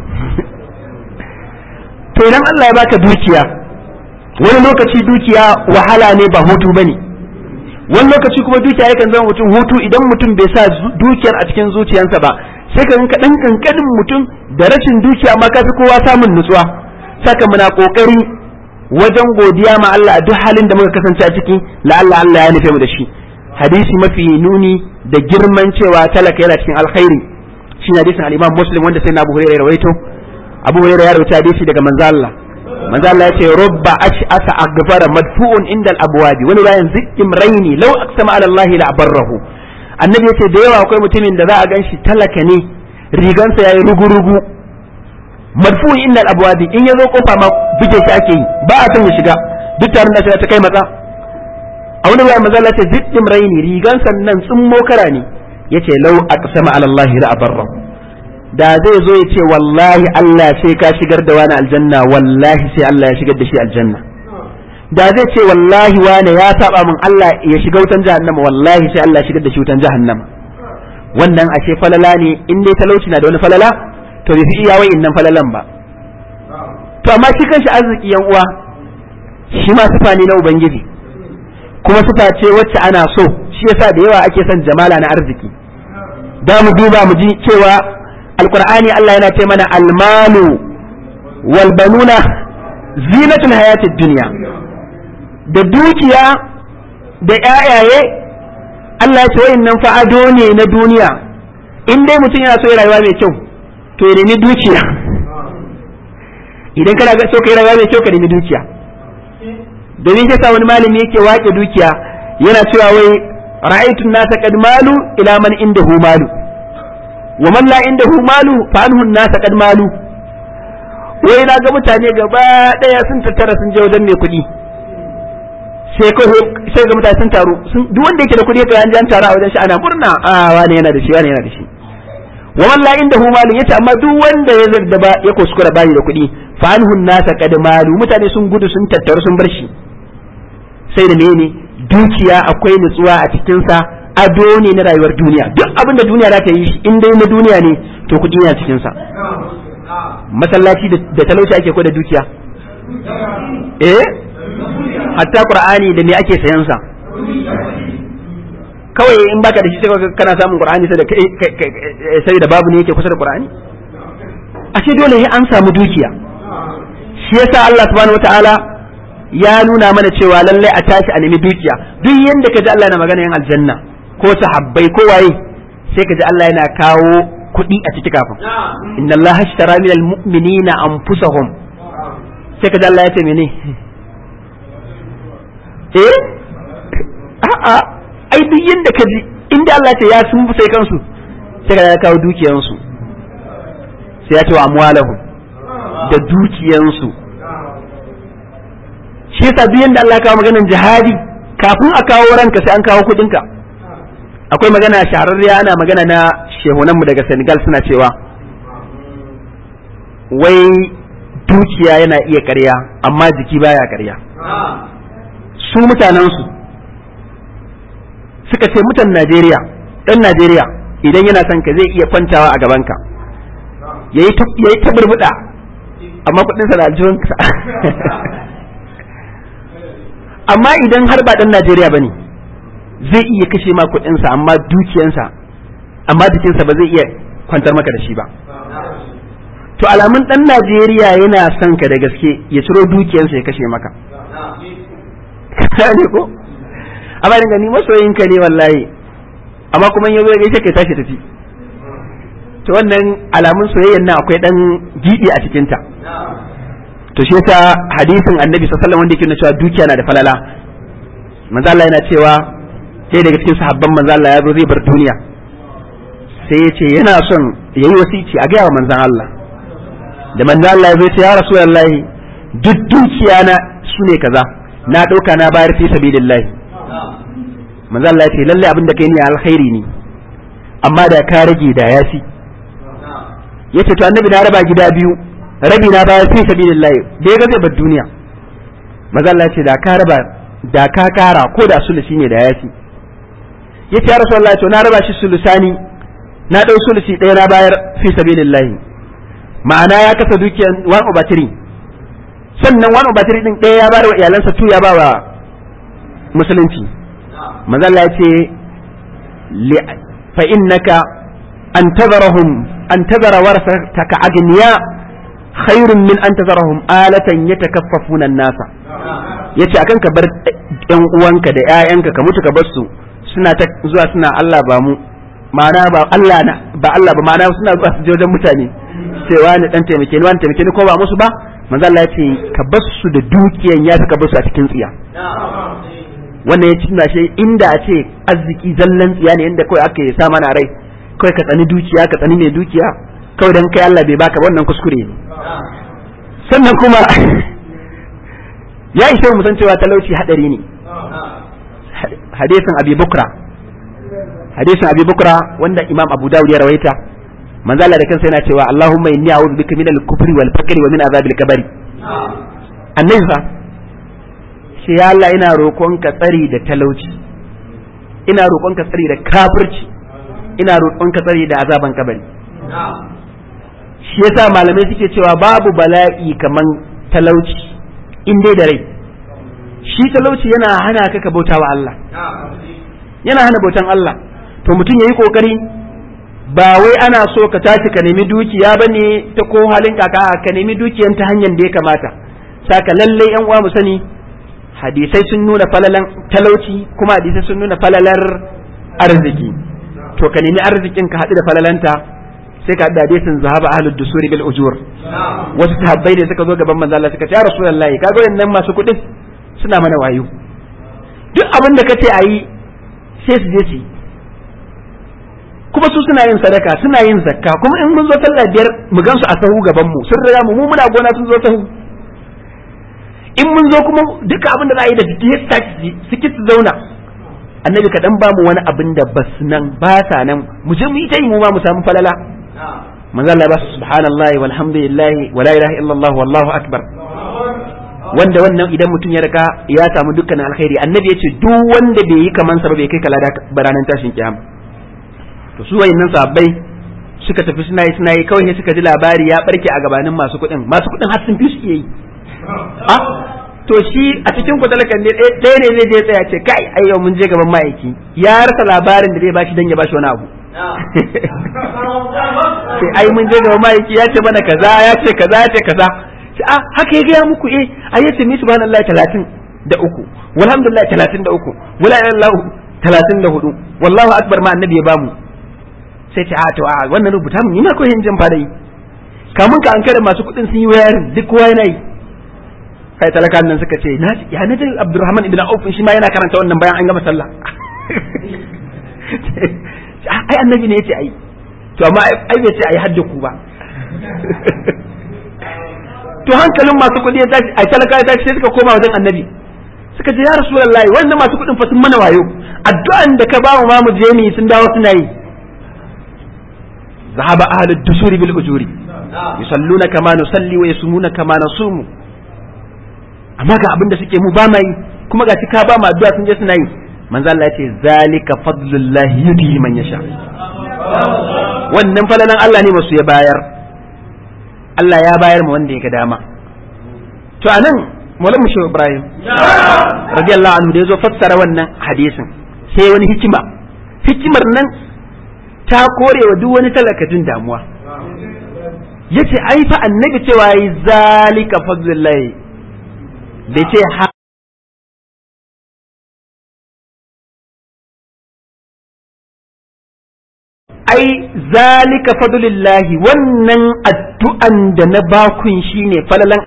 to idan Allah ya baka dukiya wani lokaci dukiya wahala ne ba hutu bane wani lokaci kuma dukiya yakan zama mutum hutu idan mutum bai sa dukiyar a cikin zuciyarsa ba sai ka ganka dan kankanin mutum da rashin dukiya ma ka fi kowa samun nutsuwa saka muna kokari wajen godiya ma Allah a duk halin da muka kasance a ciki la Allah Allah ya nufe mu da shi hadisi mafi nuni da girman cewa talaka yana cikin alkhairi shi ne hadisin al-Imam Muslim wanda sai na Abu Hurairah ya rawaito Abu Hurairah ya rawaita hadisi daga manzo Allah manzo Allah ya ce rubba ash'asa aghfara madfu'un inda al-abwabi wani bayan zikkim raini law aqsama ala Allah la abarrahu annabi yace da yawa akwai mutumin da za a ganshi talaka ne rigansa yayi rugu-rugu madfu'un inda al-abwabi in yazo kofa ma bige shi ake yi ba a son ya shiga duk tarin da ta kai matsa a wani bayan maza ce ziddim raini rigan sannan tsummo kara ne yace lau aqsama ala Allah la abarra da zai zo yace wallahi Allah sai ka shigar da wani aljanna wallahi sai Allah ya shigar da shi aljanna da zai ce wallahi wani ya saba min Allah ya shiga wutan jahannama wallahi sai Allah ya shigar da shi wutan jahannama wannan ashe falala ne in dai talauci na da wani falala to bai fi iya wa'in nan falalan ba to amma shi kanshi arziki yan uwa shi ma sifa ne na ubangiji kuma sifa ce wacce ana so shi yasa da yawa ake son jamala na arziki da mu duba mu ji cewa alqur'ani Allah yana ce mana almalu wal banuna zinatul hayatid dunya da dukiya da ƴaƴaye Allah ya ce wayannan fa ado ne na duniya in dai mutum yana so ya rayuwa mai kyau to ya nemi dukiya idan kana so ka yi rayuwa mai kyau ka nemi dukiya domin shi sa wani malami yake wake dukiya yana cewa wai ra'aytu nasa qad malu ila man indahu malu wa man la indahu malu fa anhu nasa qad malu wai na ga mutane gaba daya sun tattara sun je wajen mai kuɗi sai ko sai ga mutane sun taru duk wanda yake da kuɗi ka an jan tara a wajen shi ana murna a wani yana da shi wani yana da shi wa man la indahu malu yace amma duk wanda ya zarda ba ya kuskura bayi da kuɗi fa anhu nasa qad malu mutane sun gudu sun tattaru sun bar shi sai da mene dukiya akwai nutsuwa a cikinsa ado ne na rayuwar duniya duk abin da duniya za ta yi shi in dai na duniya ne to kuɗi yana cikinsa masallaci da talauci ake ko da dukiya eh hatta qur'ani da me ake sayan sa kawai in baka da shi sai kana samun qur'ani sai da sai da babu ne yake kusa da qur'ani ashe dole sai an samu dukiya shi yasa Allah subhanahu wataala ya nuna mana cewa lallai a tashi a nemi dukiya duk yanda ka ji Allah na magana yan aljanna ko sahabbai ko waye sai ka ji Allah yana kawo kuɗi a ciki kafin inna Allah ashtara minal mu'minina anfusahum sai ka ji Allah ya ce mene eh a'a ai duk yanda ka ji inda Allah ce ya sun sai kansu sai ka ya kawo dukiyansu sai ya ce wa amwalahum da dukiyansu shi yasa duk yanda Allah ya kawo maganar jihadi kafin a kawo ranka sai an kawo kudinka akwai magana shahararriya ana magana na shehunanmu daga Senegal suna cewa wai dukiya yana iya ƙarya amma jiki baya ƙarya su mutanensu suka ce mutan Najeriya ɗan Najeriya idan yana son ka zai iya kwantawa a gabanka ya yi ta burbuɗa amma kuɗinsa da aljihunsa amma idan har ba ɗan Najeriya ba ne zai iya kashe ma kuɗinsa amma dukiyansa amma jikinsa ba zai iya kwantar maka da shi ba to alamun ɗan Najeriya yana son ka da gaske ya ciro dukiyansa ya kashe maka ne ko amma dinga ni masoyinka ne wallahi amma kuma yanzu ya gaishe kai tashi tafi to wannan alamun soyayyar nan akwai dan gidi a cikin ta to shi yasa hadisin annabi sallallahu alaihi wasallam wanda yake nuna cewa dukiya na da falala manzo Allah yana cewa sai daga cikin sahabban manzo Allah ya zo zai bar duniya sai ya ce yana son yayi wasici a ga manzon Allah da manzo Allah ya zo ya ya rasulullahi duk dukiya na sune kaza na dauka na bayar fi sabilillahi manzo Allah ya ce lalle abin da kai ne alkhairi ne amma da ka rage da yafi yace to annabi na raba gida biyu rabi na bayar fi sabilillahi da ya ga zai bar duniya manzo Allah ya ce da ka raba da ka kara ko da sulusi ne da yafi yace ya rasulullahi to na raba shi sulusani na dau sulusi ɗaya na bayar fi sabilillahi ma'ana ya kasa dukiyan 1 over 3 sannan 1 over 3 din ɗaya ya bayar wa iyalansa tu ya ba wa musulunci manzo Allah ya ce fa innaka an tadarahum an tadara warasataka agniya khairun min an tadarahum alatan yatakaffafuna an-nasa yace akan ka bar ɗan uwanka da ƴaƴanka ka mutu ka bar su suna ta zuwa suna Allah ba mu ma'ana ba Allah na ba Allah ba ma'ana suna zuwa su je wajen mutane cewa ni dan taimake ni wani taimake ni ko ba musu ba manzo Allah ya ce ka bar su da dukiyan ya ka bar su a cikin tsiya wannan ya tuna shi inda a ce arziki zallan tsiya ne inda kawai aka sa mana rai kawai ka tsani dukiya ka tsani mai dukiya kawai dan kai Allah bai baka wannan kuskure ne sannan kuma ya ishe mu san cewa talauci hadari ne hadisin abi bukra hadisin abi bukra wanda imam abu dawud ya rawaita manzo Allah da kansa yana cewa Allahumma inni a'udhu bika min al-kufri wal fakri wa min azabil kabari annabi fa ce ya Allah ina roƙonka tsari da talauci ina roƙonka tsari da kafirci ina roƙonka tsari da azaban kabari shi yasa malamai suke cewa babu bala'i kaman talauci in dai da rai shi talauci yana hana ka ka bauta wa Allah yana hana bautan Allah to mutum yayi kokari ba wai ana so ka tashi ka nemi dukiya bane ta ko halin kaka ka nemi dukiyan ta hanyar da ya kamata saka lallai yan uwa mu sani hadisai sun nuna falalan talauci kuma hadisai sun nuna falalar arziki to ka nemi arzikin ka haɗu da falalanta sai ka haɗu da hadisin zahaba ahlud dusuri bil ujur wasu sahabbai ne suka zo gaban manzo Allah suka ce ya rasulullahi kaga wayannan masu kuɗin suna mana wayo duk abin da kace ayi sai su je su kuma su suna yin sadaka suna yin zakka kuma in mun zo sallah biyar mu gansu a sahu gaban mu sun riga mu mu muna gona sun zo sahu in mun zo kuma duka abin da za a yi da ya tashi su ki su zauna annabi ka dan ba mu wani abin da bas nan ba sa nan mu je mu yi ta yi mu ma mu samu falala manzo Allah ba su subhanallahi walhamdulillahi wala ilaha illallah wallahu akbar wanda wannan idan mutum ya rika ya samu dukkan alkhairi annabi yace duk wanda bai yi kaman sa ba bai kai kala da baranan tashin kiyama to su wayannan sahabbai suka tafi suna yi suna yi kawai sai suka ji labari ya barke a gabanin masu kuɗin masu kuɗin har sun fi su iya yi ah to shi a cikin ku talakan ne ɗaya ne zai je tsaya ce kai ai yau mun je gaban ma'aiki ya rasa labarin da zai bashi dan ya bashi wani abu sai ai mun je gaban ma'aiki ya ce mana kaza ya ce kaza ya ce kaza ce ah haka ya gaya muku eh ai yace mi subhanallahi talatin da uku walhamdulillah talatin da uku wala ilallahu talatin da hudu wallahu akbar ma annabi ya bamu sai ce a to a wannan rubuta mun ina koyin jin fara yi kamun ka an kada masu kuɗin sun yi wayarin duk kowa yana yi kai talakan nan suka ce na ya na jin Abdurrahman ibn Auf shi ma yana karanta wannan bayan an gama sallah ai annabi ne yace ai to amma ai bai ce ai hadda ku ba to hankalin masu kuɗi ya tashi ai talaka ya tashi sai suka koma wajen annabi suka ce ya rasulullahi wannan masu kuɗin fa sun mana wayo addu'an da ka ba mu ma mu je mu sun dawo suna yi ذهب أهل الدسور بالأجور يصلون كما نصلي ويصومون كما نصوم amma ga abin da suke mu ba mai kuma ga ka ba mu addu'a sun je suna yi manzo Allah ya ce zalika fadlullahi yutihi man yasha wannan falalan Allah ne masu ya bayar Allah ya bayar mu wanda ya ga dama to anan Maulana Mushe Ibrahim radiyallahu anhu da yazo fassara wannan hadisin sai wani hikima hikimar nan ta kore wa duk wani talakacin damuwa yace ai fa annabi cewa yi zalika fadlullahi bai ce ha ai zalika fadlullahi wannan addu'an da na bakun shine falalan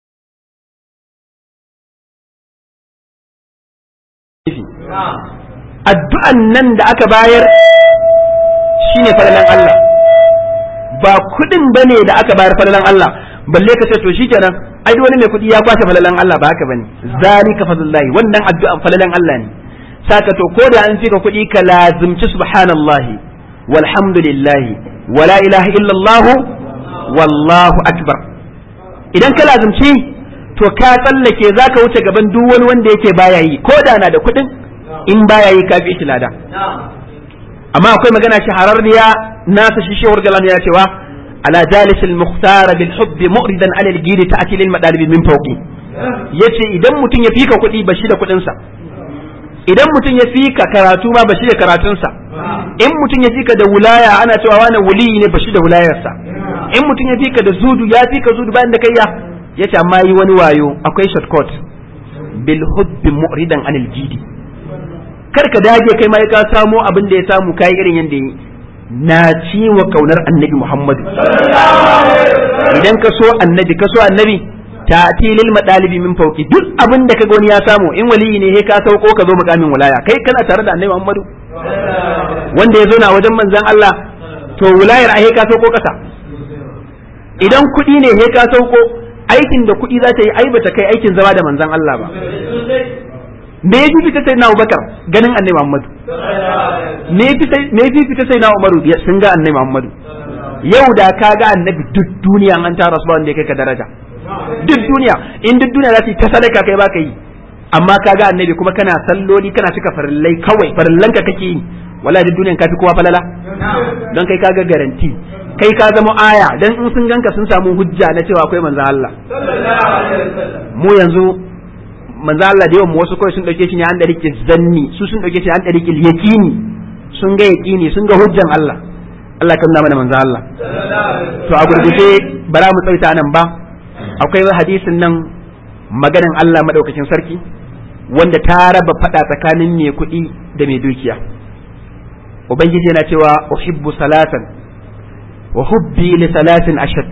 addu'an nan da aka bayar shine falalan Allah ba kudin bane da aka bayar falalan Allah balle ka ce to shikenan ai wani mai kudi ya kwashe falalan Allah ba haka bane zalika fadlullahi wannan addu'an falalan Allah ne saka to ko da an fika kudi ka lazimci subhanallahi walhamdulillahi wala ilaha illallah wallahu akbar idan ka lazimci to ka tsallake zaka wuce gaban duk wani wanda yake baya yi ko da na da kudin in baya yi ka fi shi lada amma akwai magana shahararriya nasa shi shehur galan ya cewa ala jalis al mukhtar bil hubb mu'ridan ala al gidi ta'ti lil madalib min fawqi yace idan mutum ya fika kuɗi ba shi da kuɗin sa idan mutum ya fika karatu ma ba shi da karatun sa in mutum ya fika da wulaya ana cewa wani wuli ne ba shi da wulayar sa in mutum ya fika da zudu ya fika zudu bayan da kai ya yace amma yi wani wayo akwai shortcut bil hubb mu'ridan anil gidi kar ka dage kai ma ka samo abin da ya samu kai irin yanda yi na ci wa kaunar annabi Muhammadu idan ka so annabi ka so annabi ta tilil madalibi min fauki duk abin da kaga wani ya samu in waliyi ne he ka sauko ka zo mukamin wilaya kai kana tare da annabi Muhammadu wanda ya zo na wajen manzon Allah to wilayar a he ka sauko kasa idan kuɗi ne he ka sauko aikin da kuɗi za ta yi ai bata kai aikin zama da manzon Allah ba me ya fita sai na Abubakar ganin Annabi Muhammadu me ya fita sai na Umaru sun ga Annabi Muhammadu yau da ka ga Annabi duk duniya an tara su ba wanda ya kai ka daraja duk duniya in duk duniya za su yi ta sadaka kai baka yi amma ka ga Annabi kuma kana salloli kana cika farillai kawai farillanka kake yi wala duk duniyan ka fi kowa falala don kai ka ga garanti kai ka zama aya dan in sun ganka sun samu hujja na cewa akwai manzon Allah mu yanzu manzo Allah da yawan wasu kawai sun dauke shi ne an da rike zanni su sun dauke shi an da rike yaqini sun ga yaqini sun ga hujjan Allah Allah kan mana manzo Allah to a gurguje bara mu tsaita nan ba akwai hadisin nan maganan Allah madaukakin sarki wanda ta raba fada tsakanin mai kuɗi da mai dukiya ubangiji yana cewa uhibbu salatan wa hubbi li salatin ashad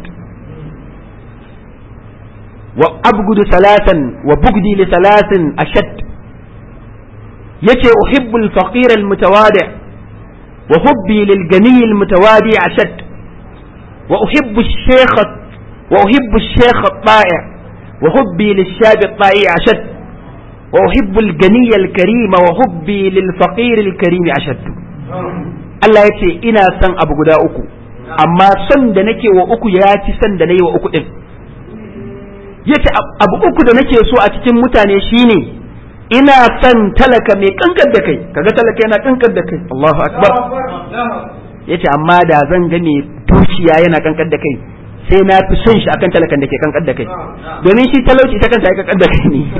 وأبغض ثلاثا وبغضي لثلاث أشد يتي أحب الفقير المتواضع وحبي للغني المتواضع أشد وأحب الشيخ وأحب الشيخ الطائع وحبي للشاب الطائع أشد وأحب الغني الكريم وحبي للفقير الكريم أشد Allah ya ce ina son abu guda uku amma son da nake wa uku ya ci son da na yi wa uku ɗin yace abu uku da nake so a cikin mutane shine ina son talaka mai kankar da kai kaga talaka yana kankar da kai Allahu akbar yace amma da zan ga mai dukiya yana kankar da kai sai na fi son shi akan talakan da ke kankar da kai domin shi talauci ta kanta ya kankar da kai ne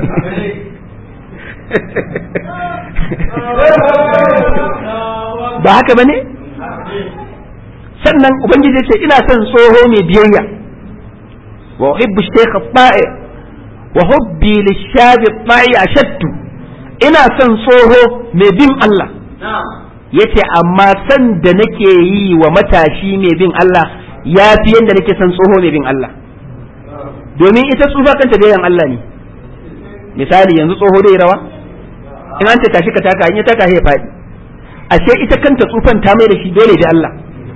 ba haka bane sannan ubangiji ce ina son tsoho mai biyayya wa uhibbu shaykh ta'i wa hubbi lishabi ta'i ashaddu ina son tsoho mai bin Allah yace amma san da nake yi wa matashi mai bin Allah ya fi yanda nake son tsoho mai bin Allah domin ita tsufa kanta bayan Allah ne misali yanzu tsoho dai rawa in an ta tashi ka taka in ya taka ya faɗi ashe ita kanta tsufan ta mai da shi dole da Allah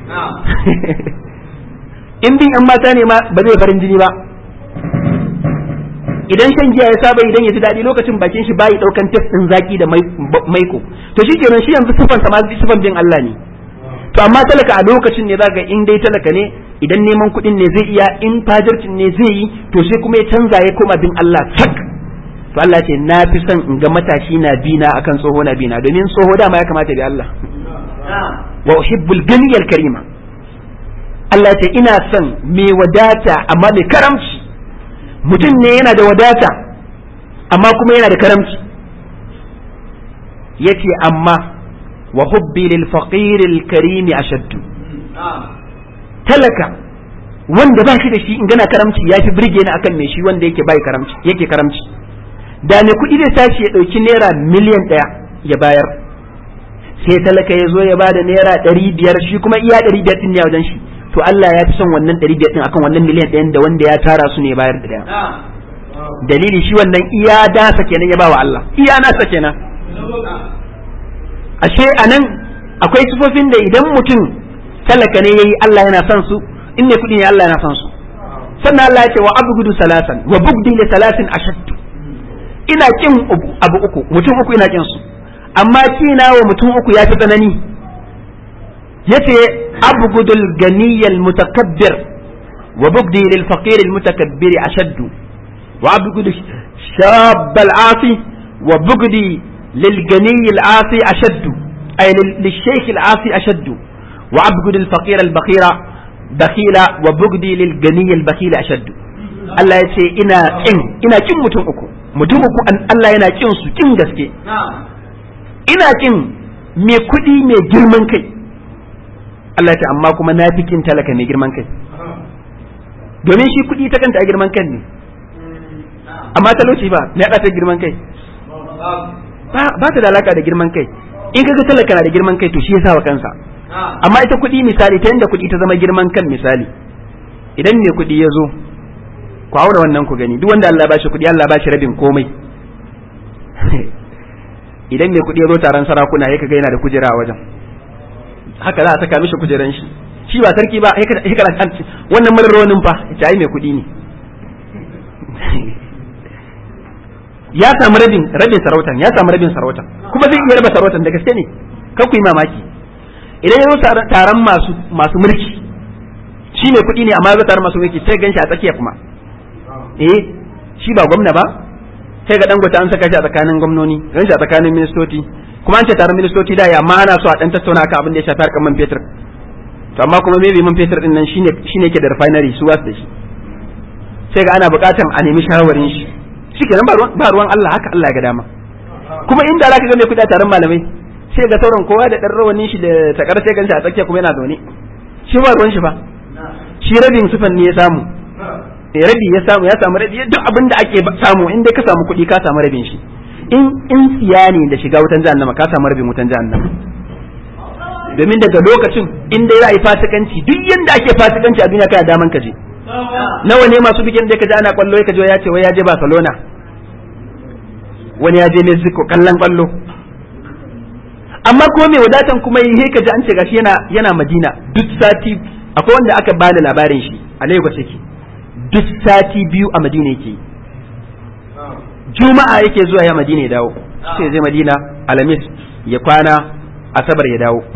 in bin yan mata ne ma ba zai farin jini ba idan shan giya ya saba idan ya ji daɗi lokacin bakin shi bayi ɗaukan tef ɗin zaki da maiko to shi kenan shi yanzu sufan sa ma sufan bin Allah ne to amma talaka a lokacin ne zaka in dai talaka ne idan neman kuɗin ne zai iya in fajircin ne zai yi to sai kuma ya canza ya koma bin Allah sak to Allah ce na fi son in ga matashi na bina akan tsoho na bina domin tsoho dama ya kamata bi Allah wa uhibbul ganiyal karima Allah ce ina son mai wadata amma mai karamci mutum ne yana da wadata amma kuma yana da karamci yace amma wa hubbi lil faqir al karim ashaddu talaka wanda ba shi da shi in gana karamci ya fi birge ni akan mai shi wanda yake bai karamci yake karamci da mai kuɗi zai tashi ya ɗauki naira miliyan ɗaya ya bayar sai talaka ya zo ya bada naira ɗari biyar shi kuma iya ɗari biyar ɗin ne a wajen shi to Allah ya fi son wannan ɗari biyar ɗin akan wannan miliyan ɗayan da wanda ya tara su ne bayar da ɗaya dalili shi wannan iya dasa kenan ya ba wa Allah iya nasa kenan ashe anan akwai sifofin da idan mutum talaka ne yayi Allah yana son su in ne kuɗi ne Allah yana son su sannan Allah ya ce wa abgudu salasan wa bugdi li salasin ashaddu ina kin abu uku mutum uku ina kin su amma kina wa mutum uku ya fi tsanani yace abgudul ganiyal mutakabbir wa bugdi lil faqir al mutakabbir ashaddu wa abgudu shab al asi wa bugdi lil gani al asi ashaddu ay lil shaykh al asi ashaddu wa abgudu al faqir al bakhira bakhila wa bugdi lil gani al bakhila ashaddu Allah ya ce ina kin ina kin mutum uku mutum uku Allah yana kin su kin gaske ina kin mai kuɗi mai girman kai Allah ya ce amma kuma na fi kin talaka mai girman kai domin shi kuɗi ta kanta a girman kan ne amma talauci ba me ya ta girman kai ba ta da alaka da girman kai in kaga talaka na da girman kai to shi yasa wa kansa amma ita kuɗi misali ta yanda kuɗi ta zama girman kan misali idan mai kuɗi ya zo ku aure wannan ku gani duk wanda Allah ba shi kuɗi Allah ba shi rabin komai idan mai kuɗi ya zo taron sarakuna ya kaga yana da kujera a wajen haka za a saka mishi kujeran shi shi ba sarki ba ya kana kan wannan marar rawanin fa ya ai mai kuɗi ne ya samu rabin rabin sarautan ya samu rabin sarautan kuma zai iya raba sarautan da gaske ne kan ku yi mamaki idan ya zo taron masu masu mulki shi mai kuɗi ne amma ya zo taron masu mulki sai gan shi a tsakiya kuma eh shi ba gwamna ba sai ga dangote an saka shi a tsakanin gwamnoni ran shi a tsakanin ministoci kuma an ce taron ministoci da ya amma ana so a dan tattauna akan abin da ya shafi harkar man fetur to amma kuma maybe man fetur din nan shine shine yake da refinery su wasu da shi sai ga ana buƙatan a nemi shawarin shi shikenan ba ruwan Allah haka Allah ya ga dama kuma inda zaka ga mai kuɗi a taron malamai sai ga sauran kowa da dan rawanin shi da takar sai ganshi a tsakiya kuma yana zaune shi ba ruwan shi ba shi rabin sufan ne ya samu rabi ya samu ya samu rabi duk abin da ake samu in dai ka samu kuɗi ka samu rabin shi in in tsiya ne da shiga wutan jahannama ka samu rabin wutan jahannama domin daga lokacin in dai za a yi fasikanci duk yanda ake fasikanci a duniya kana daman ka je nawa ne masu bikin da ka ji ana kwallo ka je ya ce wai ya je Barcelona wani ya je Mexico kallon kwallo amma ko mai wadatan kuma yi ka ji an ce gashi yana yana Madina duk sati akwai wanda aka bani labarin shi a Lagos yake duk sati biyu a Madina yake Juma'a yake zuwa ya Madina ya dawo sai zai Madina Alhamis ya kwana Asabar ya dawo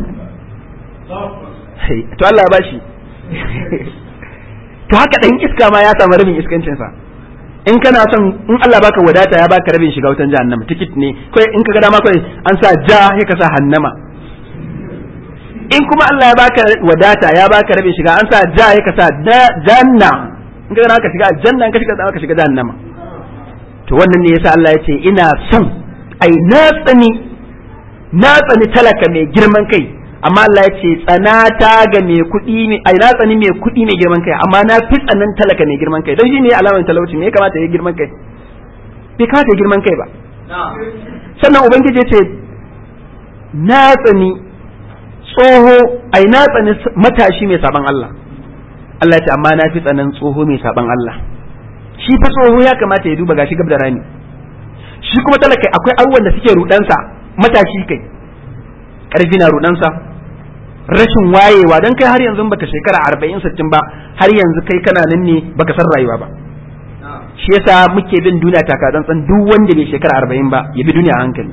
to Allah ya bashi to haka dan iska ma ya samu rabin iskancin sa in kana son in Allah baka wadata ya baka rabin shiga wutan jahannama tikit ne kai in ka ga dama kai an sa ja sai ka sa hannama in kuma Allah ya baka wadata ya baka rabin shiga an sa ja sai ka sa janna in ka ka shiga aljanna in ka shiga ka shiga jahannama to wannan ne yasa Allah ya ce ina son ai na tsani na tsani talaka mai girman kai amma Allah ya ce tsanata ga mai kuɗi mai ai na tsani mai kuɗi mai girman kai amma na fi tsanan talaka mai girman kai don shi ne alamar talauci me ya kamata ya girman kai bai kamata girman kai ba sannan ubangiji ya ce na tsani tsoho ai na tsani matashi mai saban Allah Allah ya ce amma na fi tsanan tsoho mai saban Allah shi fa tsoho ya kamata ya duba gashi gab da rami shi kuma talaka akwai abubuwan da suke rudansa matashi kai karfi na rudansa rashin wayewa dan kai har yanzu baka shekara arba'in sittin ba har yanzu kai kana nan ne baka san rayuwa ba shi yasa muke bin duniya taka tsantsan duk wanda bai shekara arba'in ba ya bi duniya a hankali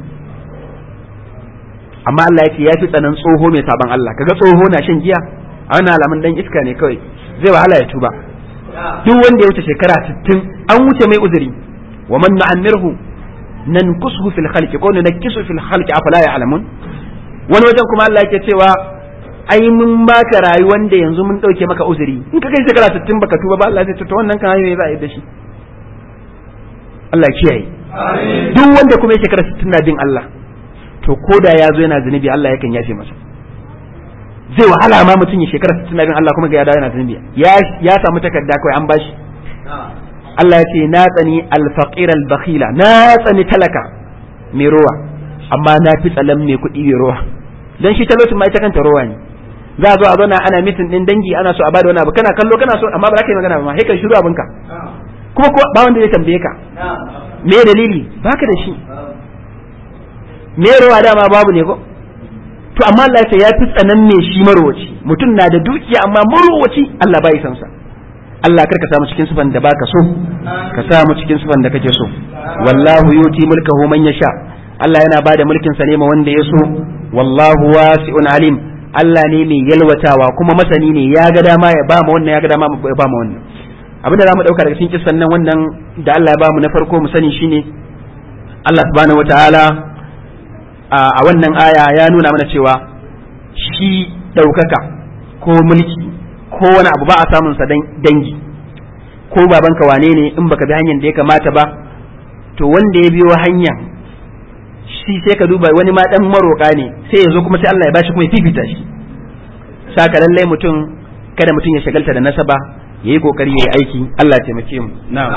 amma Allah ya ce ya fi tsanan tsoho mai saban Allah kaga tsoho na shan giya a wannan alamun dan iska ne kawai zai wahala ya tuba duk wanda ya wuce shekara 60 an wuce mai uzuri wa man nu'ammirhu nankusuhu fil khalqi ko nankisu fil khalqi afala ya'lamun wani wajen kuma Allah yake cewa ai mun baka rayuwar da yanzu mun dauke maka uzuri in ka kai shekara 60 baka tuba ba Allah zai ta wannan kan hayo za a yi da shi Allah kiyaye duk wanda kuma ya shekara 60 na bin Allah to ko da ya zo yana zunubi Allah yakan yafe masa zai wahala ma mutum ya shekara 60 na bin Allah kuma ga ya dawo yana zunubi ya ya samu takarda kawai an bashi Allah ya ce na tsani al-faqir al-bakhila na tsani talaka mai rowa amma na fi tsalan mai kuɗi mai rowa dan shi talaucin ma ita kanta rowa ne za a zo a zauna ana mitin din dangi ana so a bada wani abu kana kallo kana so amma ba za ka yi magana ba ma sai ka shiru abinka kuma ko ba wanda zai tambaye ka me dalili baka da shi me rowa dama babu ne ko to amma Allah ya ce ya fi tsanan me shi marowaci mutum na da dukiya amma marowaci Allah bai san sa Allah kar ka samu cikin sifan da baka so ka samu cikin sifan da kake so wallahu yuti mulkahu man yasha Allah yana bada mulkin sa ne ma wanda ya so wallahu wasi'un alim Allah ne mai yalwatawa kuma masani ne ya ga dama ya ba mu wannan ya ga dama ya ba mu wannan abinda zamu dauka daga cikin kissan nan wannan da Allah ya ba mu na farko mu sani shine Allah subhanahu wataala a wannan aya ya nuna mana cewa shi daukaka ko mulki ko wani abu ba a samun sa dangi ko babanka wane ne in baka bi hanyar da ya kamata ba to wanda ya biyo hanya shi sai ka duba wani ma dan maroka ne sai ya zo kuma sai Allah ya bashi kuma ya fifita shi saka lallai mutum kada mutum ya shagalta da nasaba yayi kokari yayi aiki Allah ya taimake mu na'am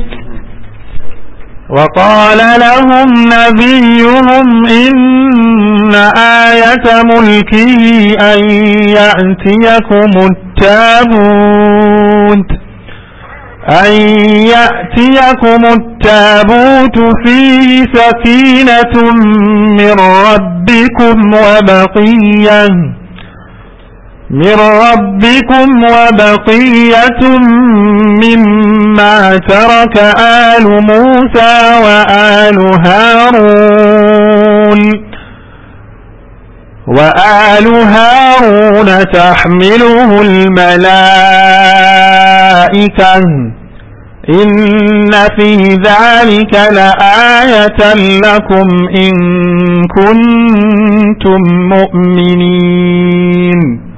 وقال لهم نبيهم إن آية ملكه أن يأتيكم التابوت أن يأتيكم التابوت فيه سكينة من ربكم وبقية من ربكم وبقية مما ترك آل موسى وآل هارون وآل هارون تحمله الملائكة إن في ذلك لآية لكم إن كنتم مؤمنين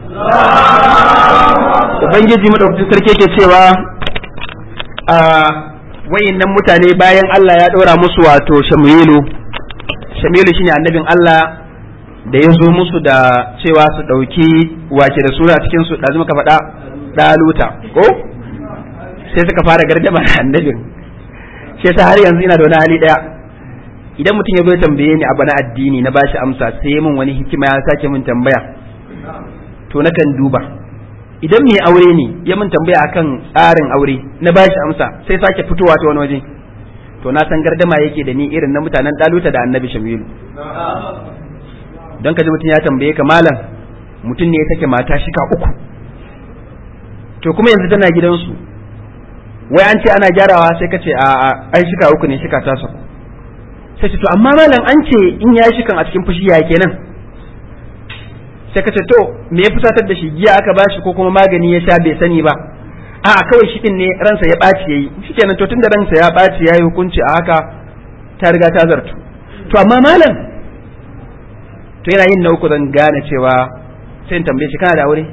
Ubangiji madaukakin sarki yake cewa a wayannan mutane bayan Allah ya ɗora musu wato Shamilu Shamilu shine annabin Allah da ya zo musu da cewa su ɗauki wace da sura cikin su ɗazu muka faɗa ɗaluta ko sai suka fara gardama da annabin shi yasa har yanzu ina da wani hali ɗaya idan mutum ya zo ya tambaye ni abu na addini na bashi amsa sai min wani hikima ya sake min tambaya to nakan duba idan mai aure ne ya min tambaya akan tsarin aure na bashi amsa sai sake fitowa ta wani waje to na san gardama yake da ni irin na mutanen ɗaluta da annabi shamilu don ka ji mutum ya tambaye ka malam mutum ne ya take mata shika uku to kuma yanzu tana gidansu wai an ce ana gyarawa sai ka ce a ai shika uku ne shika ta saku sai ce to amma malam an ce in ya shikan a cikin fushi ya kenan sai ka ce to me ya fusatar da shi giya aka bashi ko kuma magani ya sha bai sani ba a kawai shi din ne ransa ya ɓaci yayi shikenan to tunda ransa ya ɓaci yayi hukunci a haka ta riga ta zartu to amma malam to yana yin na uku zan gane cewa sai in tambaye shi kana da aure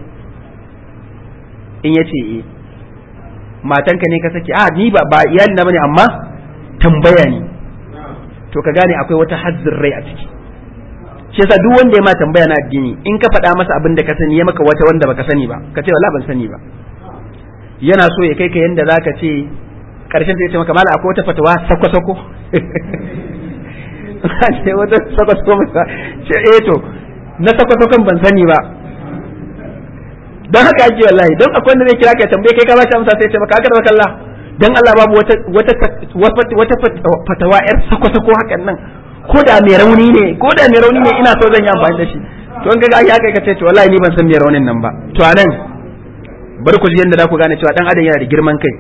in yace eh matanka ne ka saki a ni ba ba iyali na bane amma tambaya ne to ka gane akwai wata hazzin rai a ciki shi yasa duk wanda ya ma tambaya na addini in ka faɗa masa abin da ka sani ya maka wata wanda baka sani ba ka ce wala ban sani ba yana so ya kai ka yanda zaka ce karshen sai ya ce maka mala akwai wata fatawa sako sako ce wata sakwato masa ce eh to na sakwato kan ban sani ba don haka ake wallahi don akwai wanda zai kira ka tambaye kai ka ba shi amsa sai ce maka haka da Allah dan Allah babu wata wata wata fatawa yar sako-sako hakan nan ko da mai rauni ne ko da mai rauni ne ina so zan yi amfani da shi to in kaga ya kai ka ce to wallahi ni ban san mai raunin nan ba to anan bari ku ji yadda za ku gane cewa dan adam yana da girman kai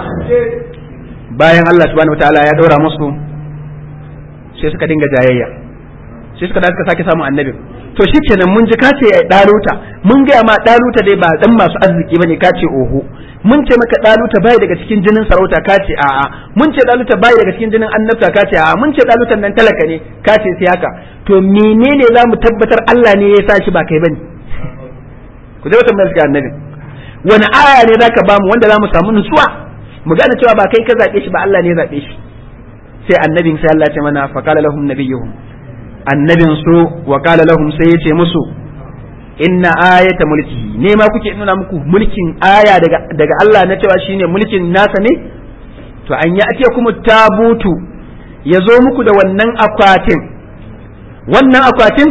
bayan Allah subhanahu wataala ya daura musu sai suka dinga jayayya sai suka da suka sake samun annabin to shikenan mun ji kace ya daluta mun ga ma daluta dai ba dan masu arziki bane kace oho mun ce maka daluta bai daga cikin jinin sarauta kace a'a mun ce daluta bai daga cikin jinin annabta kace a'a mun ce dalutan nan talaka ne kace sai haka to menene za mu tabbatar Allah ne ya sa shi ba kai bane ku je wata mai annabi wani aya ne zaka ba mu wanda za mu samu nutsuwa mu gane cewa ba kai ka zabe shi ba Allah ne ya zabe shi sai annabin sai Allah ya ce mana faqala lahum nabiyuhum annabin su wa qala lahum sai ya ce musu inna ayata mulkihi ne ma kuke nuna muku mulkin aya daga daga Allah na cewa shine mulkin nasa ne to an ya ake kuma tabutu ya zo muku da wannan akwatin wannan akwatin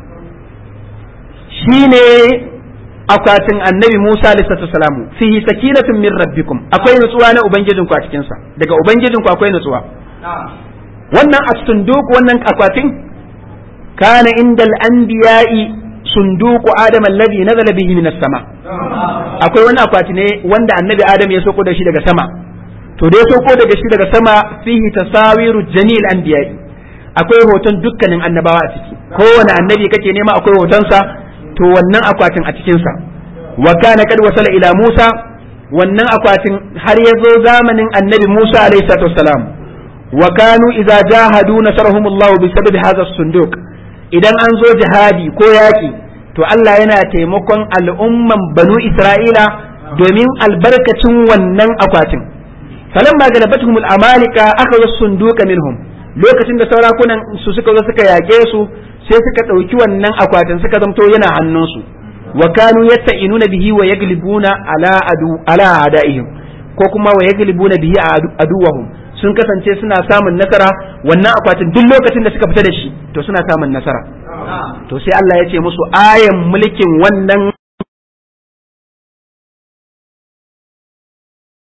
shine akwatin annabi Musa alaihi salamu fihi sakinatun min rabbikum akwai nutsuwa na ubangijinku a cikin sa daga ubangijinku akwai nutsuwa wannan as-sunduq wannan akwatin kana indal anbiya'i sunduku adam alladhi nazala bihi minas sama akwai wani akwati ne wanda annabi adam ya soko da shi daga sama to da ya soko daga shi daga sama fihi tasawiru jamil anbiya'i akwai hoton dukkanin annabawa a ciki kowane annabi kake nema akwai hotonsa to wannan akwatin a cikin sa wa kana kad wasala ila Musa wannan akwatin har ya zo zamanin annabi Musa alayhi salatu wassalam wa kanu idza jahadu nasarahumullahu bi sababi hadha as-sunduq idan an zo jihadi ko yaƙi to Allah yana taimakon al'umman banu Isra'ila domin albarkacin wannan akwatin. Falan ma galabatuhum al'amalika aka zo sunduka minhum lokacin da saurakunan su suka zo suka yaƙe su sai suka ɗauki wannan akwatin suka zamto yana hannunsu wa kanu yatta'inuna bihi wa yaglibuna ala adu ala adaihim ko kuma wa yaglibuna bihi aduwahum sun kasance suna samun nasara wannan akwatin duk lokacin da suka fita da shi to suna samun nasara to sai Allah ya ce musu ayan mulkin wannan